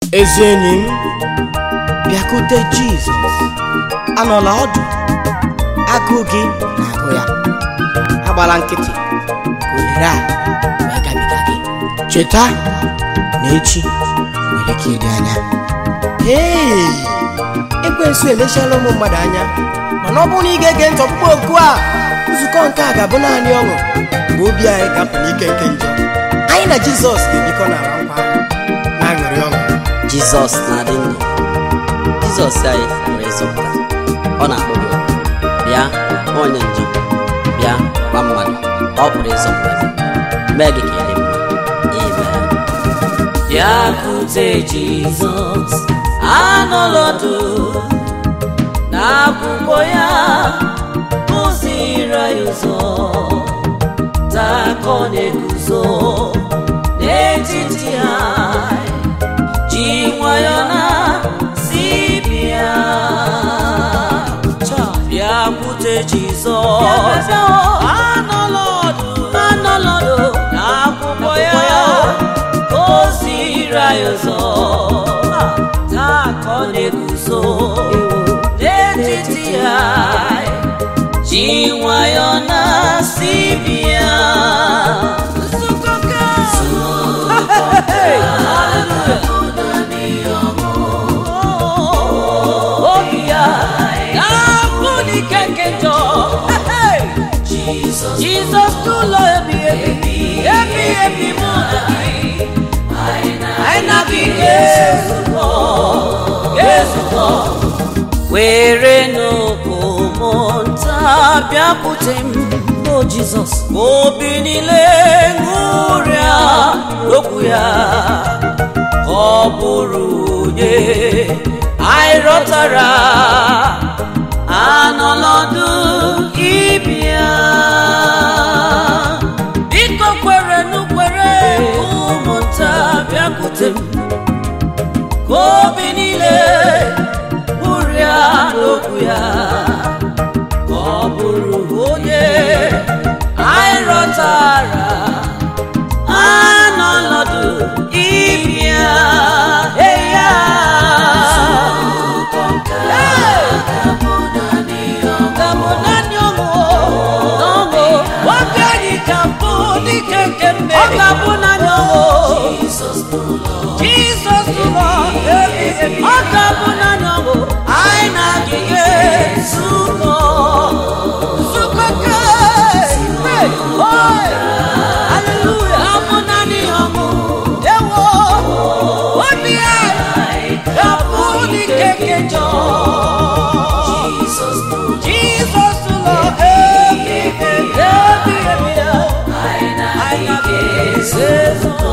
ezi enyi m bịakute jizọs anọla ọdụ agụụ gị na-agụ ya agbala nkịtị ka ohere a wee gabiga gị cheta na echi nwere ike ịdị anya ee ekwensu elechiala ụmụ mmadụ anya mana ọ bụrụ na ị ga-ege ntị ọkpụkpọ oku a nzukọ nke a ga-abụ naanị ọṅụ mgbe obi anyị ga-apụ n'ike nke njọ anyị na jizọs ga-ebikọ n'ala nkwa ahụ na-aṅụrị ọṅụ jizọs na-adị ndụ jizọs anyị pụrụ ịzọpụta ọ na-akpọ gị oku. bịa onye njọ bịa gwa mmadụ ọ pụrụ ịzọpụta gị mee gị ka ị dị mma amen bịakwute jizọs anọlọdụ n'akwụkwọ ya kụziri anyị ụzọ taa ka ọ na-eguzo n'etiti anyị ji nwayọ na si bịa bịakwute jizọs anọlọdụ anọlọdụ n'akwụkwọ ya oziri anyị ụzọ taa ka ọ na-eguzo n'etiti anyị ji nwayọ na si bịa nzukọ ka obi ya na-abụ n'ike nke njọ jizọs n'ụlọ ebi ebi ebi ebi mụ na gị anyị na gị ga-ezukọ ga-ezukọ were n'okpomọ nta bịakwute m o jizọs obi niile ṅụrịa okwu ya ọ bụrụ onye anyị rọtara anọlọdụ ịbịa biko kwere n'ukwere ụmụnta bịakwute m ka obi niile ṅụrịa n'okwu ya ka ọ bụrụ onye anyị rọtara anọlọdụ ịbịa eya Gabụ naanị ọṅụ n'ọṅụ obi anyị ka bụ dike nke mmeri ọ ga-abụ naanị ọṅụ Jizọs ụlọ ebi ebi ọ ga-abụ naanị ọṅụ anyị na-adịghị zukọ zukọ ke hey, oh, hallelujah abụ naanị ọṅụ ewo obi anyị ga-abụ dike nke njọ Jizọs ụlọ ebi ebi ebi ebi ya anyị na-adịghị zukọ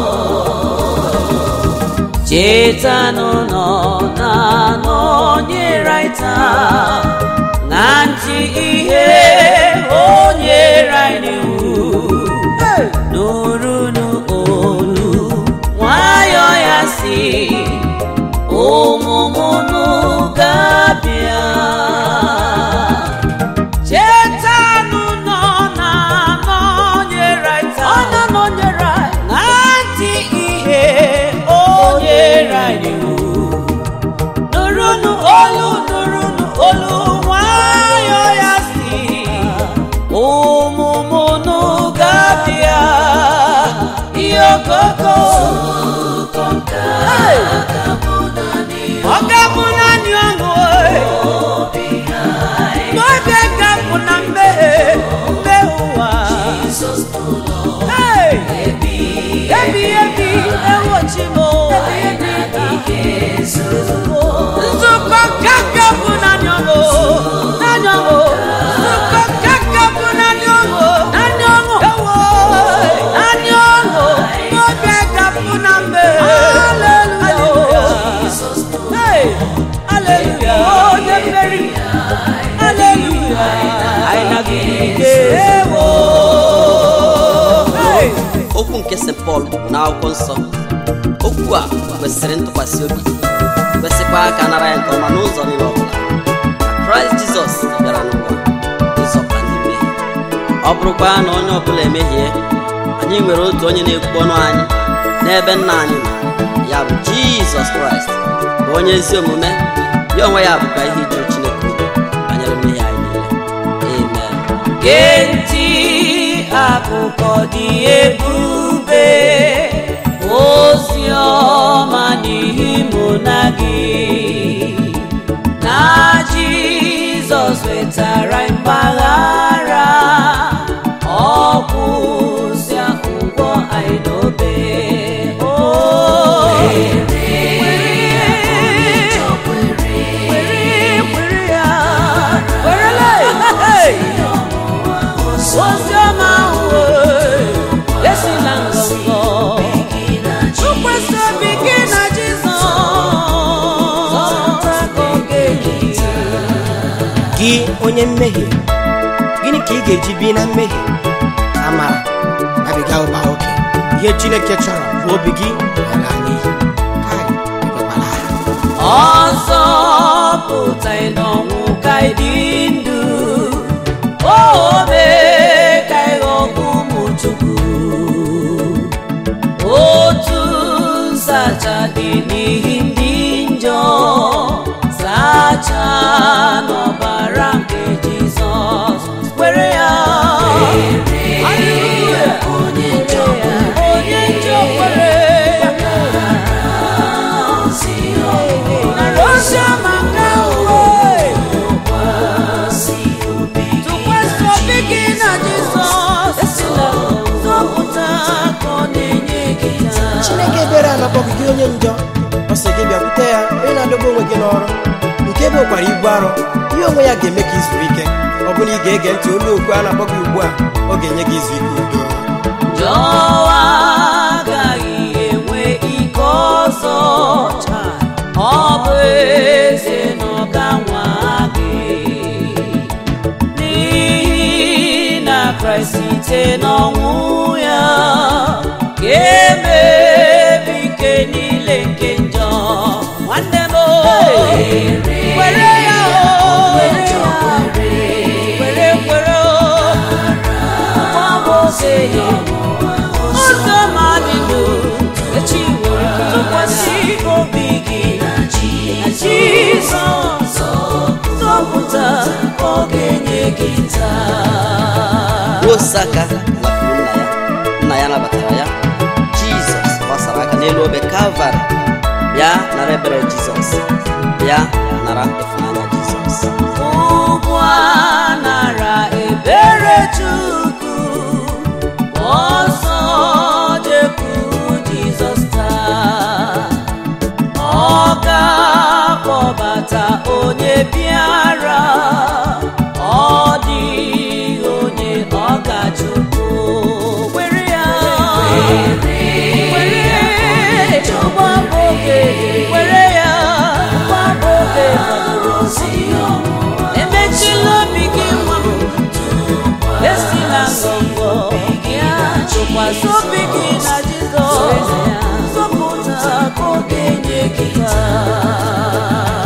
chetanụ nọ na nọnyere anyị taa na ntị ihe o nyere anyị n'iwu nụrụnụ olu nwayọ ya si ụmụmụnụ ga-abịa chetanụ nọ na nọnyere anyị taa ọ na-anọnyere anyị na ntị ihe o nyere anyị n'iwu nụrụnụ olu nụrụnụ olu nwayọ ya si ụmụmụnụ ga-abịa ihe okoko Hey! ọ ga-abụ naanị ọṅụ eh. n'oge ga-abụ na mmehie mmehie ụwa Hey! ebi ebi ewochi m nzukọ kaka bụ naanị ọṅụ naanị ọṅụ nzukọ kaka bụ naanị ọṅụ naanị ọṅụ ewo naanị ọṅụ n'oge ga-abụ na mmehie Hey! Hallelujah! onye mmeri Hallelujah! anyị na-agịgide ewo Hey! okwu nke st pọl bụ n'akwụkwọ nsọ okwu a kwesịrị ntụkwasị obi kwesịkwa ka nara ya nke ọma n'ụzọ niile ọbụla na kraịst jizọs bịara n'ụwa ịzọpụta ndị mmehie ọ bụrụkwa na onye ọbụla emehie anyị nwere otu onye na-ekwu ọnụ anyị n'ebe nna anyị nọ ya bụ jizọs kraịst bụ onye ezi omume ya onwe ya bụkwa ihe ijuru chineke obi banyere mmehie anyị niile amen gee ntị akụkọ dị ebube ozi ọma n'ihi mụ na gị na jizọs wetara mgbaghara ọkwụsịa ụgwọ anyị n'obe o were ya werele oziọma ahụ esila ngọngọ tụkwasị obi gị na Jizọs gị onye mmehie gịnị ka ị ga-eji bi na mmehie amara abiga ụba oke ihe chineke chọrọ bụ obi gị ala n'iyi Kai, ekwekwala ha. ọzọ pụta n'ọnwụ ka ị dị ndụ obe ka ị ghọọ ụmụ Chukwu otu nsacha dị n'ihi ndị njọ sacha n'ọbara nke Jizọs were ya Hallelujah. onye njọ kwere Narosiama nke uwe tụkwasị obi gị na Jizọs zọpụta ka ọ na-enye gị taa. chineke ebere anakpọ gị gị onye njọ ọ sị gị bịakwute ya onye na-adọgbu onwe gị n'ọrụ nke ebe ụkwara ibu arọ ihe onwe ya ga-eme ka izuru ike ọ bụrụ na ị ga-ege ntị olu okwu a na-akpọ gị ugbu a ọ ga-enye gị izu ike udo Jọwa agaghị enwe ike ọzọ taa. ọ bụ eze na ọ ga-anwa gị n'ihi na Kraịst site n'ọnwụ ya ga-emebi ike niile nke njọ nwanne m o, were ya o, were ya were were o ụzọ mmadụ echi nwere tụkwasị obi gị na Jizọs zọpụta ka ọ ga-enye gị taa osaka lapụrụ nna ya nna ya nabatara ya jizọs gbasara aka n'elu obe kalvarị bịa nara ebere jizọs bịa nara ịfụnanya jizọs ụgwọ a nara ebere Chukwu ọsọ jekwuru Jizọs taa ọ ga-akpọbata onye bịara ọ dịghị onye ọ ga-achụpụ were ya were ụgbọ oge were ya ụgbọ oge emechila obi gị nwa m esila ngọngọ ya tụkwasị obi gị na Jizọs zọpụta ka ọ ga-enye gị taa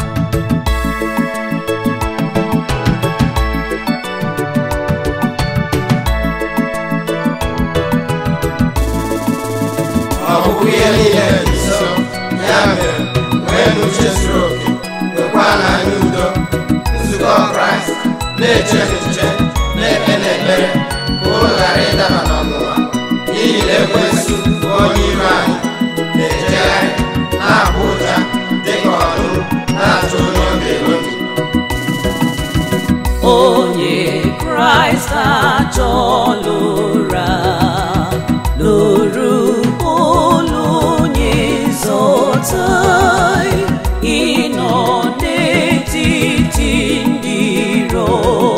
ọ bụkwa ihe niile dị nso ya mere nwee n'uche zuru oke nwekwa n'anya udo nzukọ kraịst na-eche echiche na-ekpe n'ekpere ka ụlọ ghara ịdaba n'ọnwụnwa n'ihi na ekwensu bụ onye iro anyị na-ejegharị na-abụ ụja dịka ọdụm na-achụ onye ọ ga-elobi onye kraịst achọla ụra lụrụ ụlọ onye zọta ịnọ n'etiti ndị iro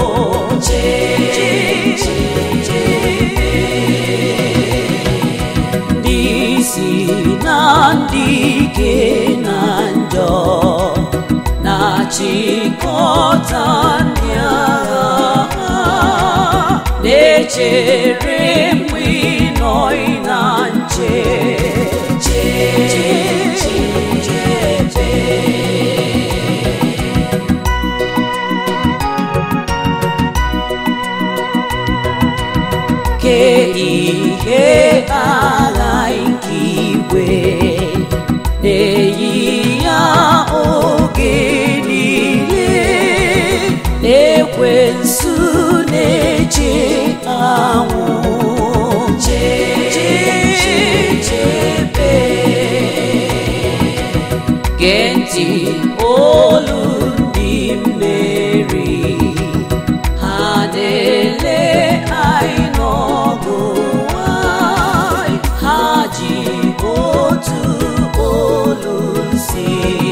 ndị si na ndị ike na njọ na-achịkọta ndị agha ha na-echere mgbe ịnọ na nche che che che che ke ihe agha nke igwe na-eyi ya oge niile ekwensu na-eche anwụ chebe gee ntị olu ndị mmeri ha na-ele anyị n'ọgụ nwanyị ha ji otu olu si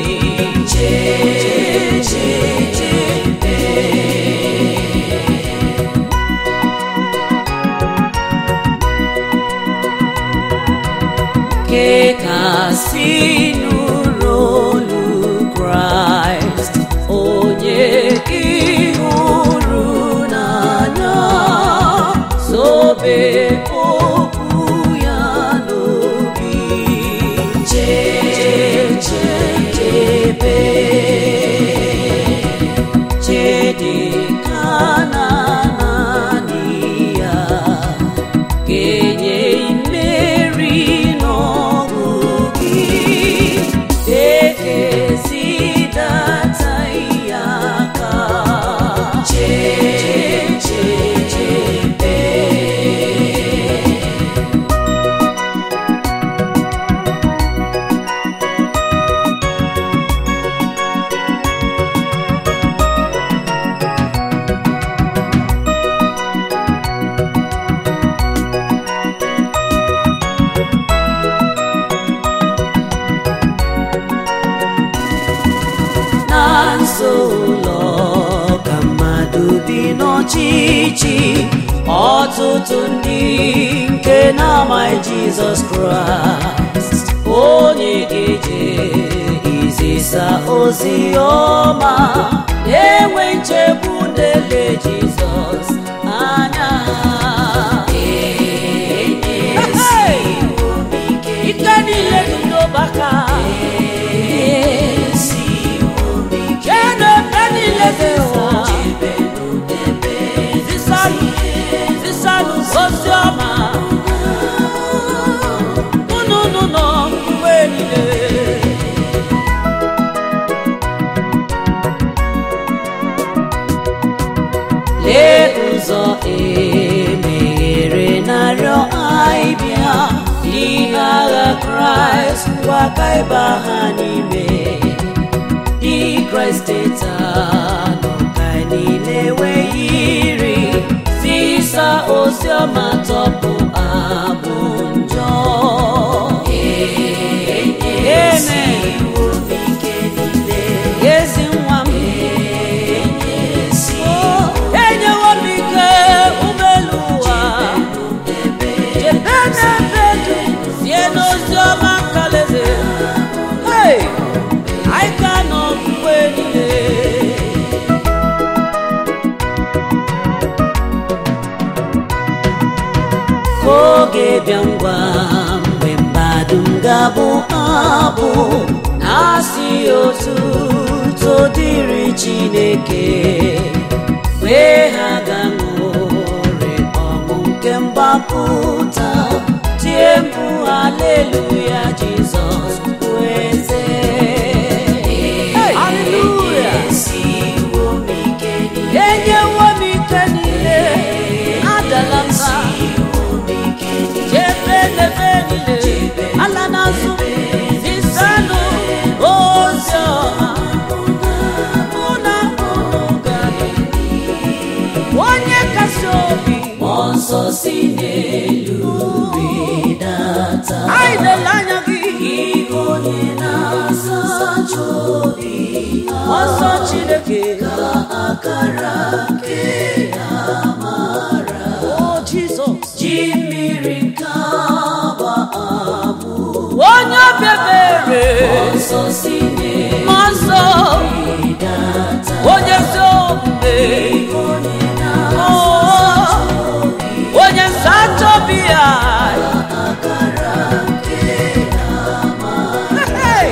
chee chebe ke kasị nụrụ olu kraịst onye ịhụrụ n'anya zobe okwu ya n'obi chechebe chedeka na naanị ya ga-enye mmeri n'ọgụ gị ekezidata ya aka chechebe na nso ụlọ ka mmadụ bi n'ọchịchị ọtụtụ ndị nke na-amaghị jizọs kraịst onye ga-eje izisa ozi ọma na-enwe nchegbu na-ele jizọs anya ike niile dị n'ọgbaka Ebe niile dị ụwa zisanụ zisanụ ozi ọma unu unu nọ mgbe niile lee ụzọ emeghere narịọ anyị bịa ihe agha kraịst ngwa ka ịba ha n'ime dị kraịst teta nọ ka niile enweghị iri zisa ozi ọma tọpụ abụ njọ Amen. ezi nwa m Oh, enyewo m ike ụgbọelu ụwa chebe n'ebe dum sie n'ozi ọma nkalaeze Hey! anyị ka nọ mgbe niile ka oge bịa ngwa mgbe mmadụ m ga-abụ abụ na-asị otu todịrị chineke wee ha ga-ṅụrị ọṅụ nke mgbapụta tie mkpu haleluya jizọs bụ eze haleluya enyewo m ike niile adala mba chebe n'ebe niile ala n'azụ zisanụ ozi ọma mụ na unu ga-adị. onye kasị obi mmụọ nsọ si n'elu rịdata anyị na-ele anya gị onye na-asacha obi mmụọ nsọ chineke ka akara nke amara o jizọs ji mmiri nke agba amụ onye obebere mmụọ nsọ onye ezi omume Oh, onye nsacha obi ya Hey!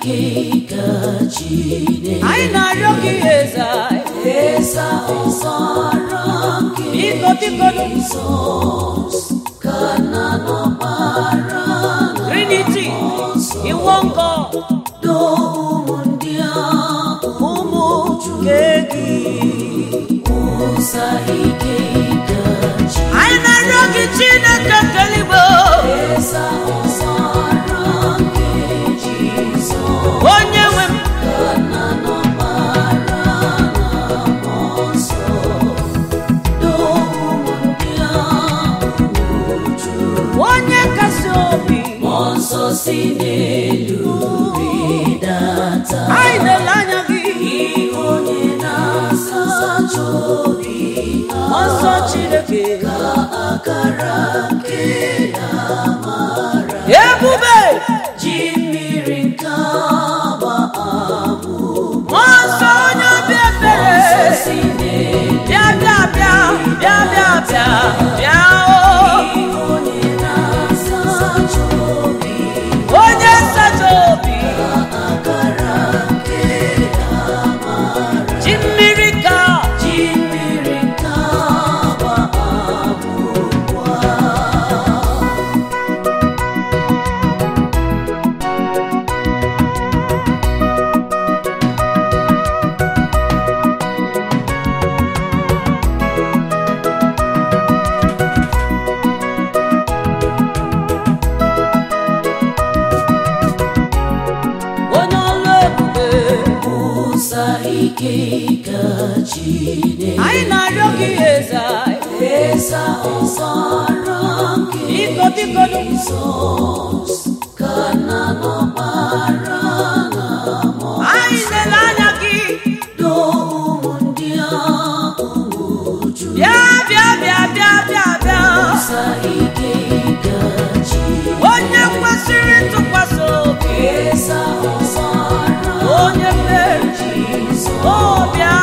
ike ka Chineke anyị na-arịọ gị eze eza ọzara nke biko biko Jizọs ka na n'ọkpara Trinity iwo nkọ do ụmụ ndị ahụ ụmụ nke gị ụza ike ka Chineke anyị na-arịọ gị Chineke keligbo eza ọzara nke Jizọs onye nwe m onye kasị obi nsọ si n'elu rịdata anyị na-ele anya gị onye na-asacha obi nsọ Chineke ka akara nke amara ebube ji mmiri nke agba abụ nsọ onye obi ebere bịa bịa bịa bịa bịa bịa bịa o onye nsacha obi ji mmiri ka ji mmiri ka gba abụkwa onye ọlụ ebube ụsa ike ka Chineke anyị na-arịọ gị eze eze ọzara nke biko biko Jizọs ka na n'ọkpara na anyị lele anya gị do ụmụ ndị ahụ uju bịa bịa bịa bịa bịa bịa ụsa ike ka Chineke onye kwesịrị ntụkwasị obi eze ọzara onye mmeri Jizọs ọbịa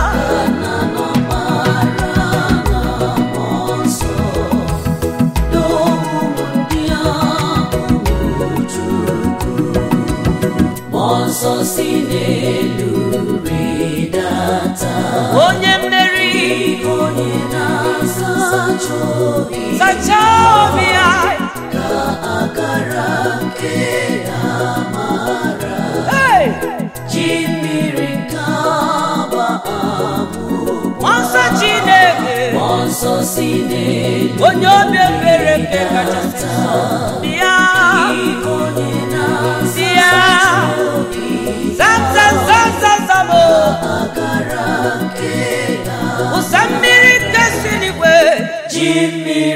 nsọ si n'elu rịdata onye mmeri onye na-asacha obi sachaa obi ya ka akara nke amara ji mmiri nke agba abụ nsọ Chineke nsọ si n'elu onye obi ebere nke kachasị nsọ bịa bịa zam zam zam zam zam o ụsa mmiri nke si n'igwe ji mmiri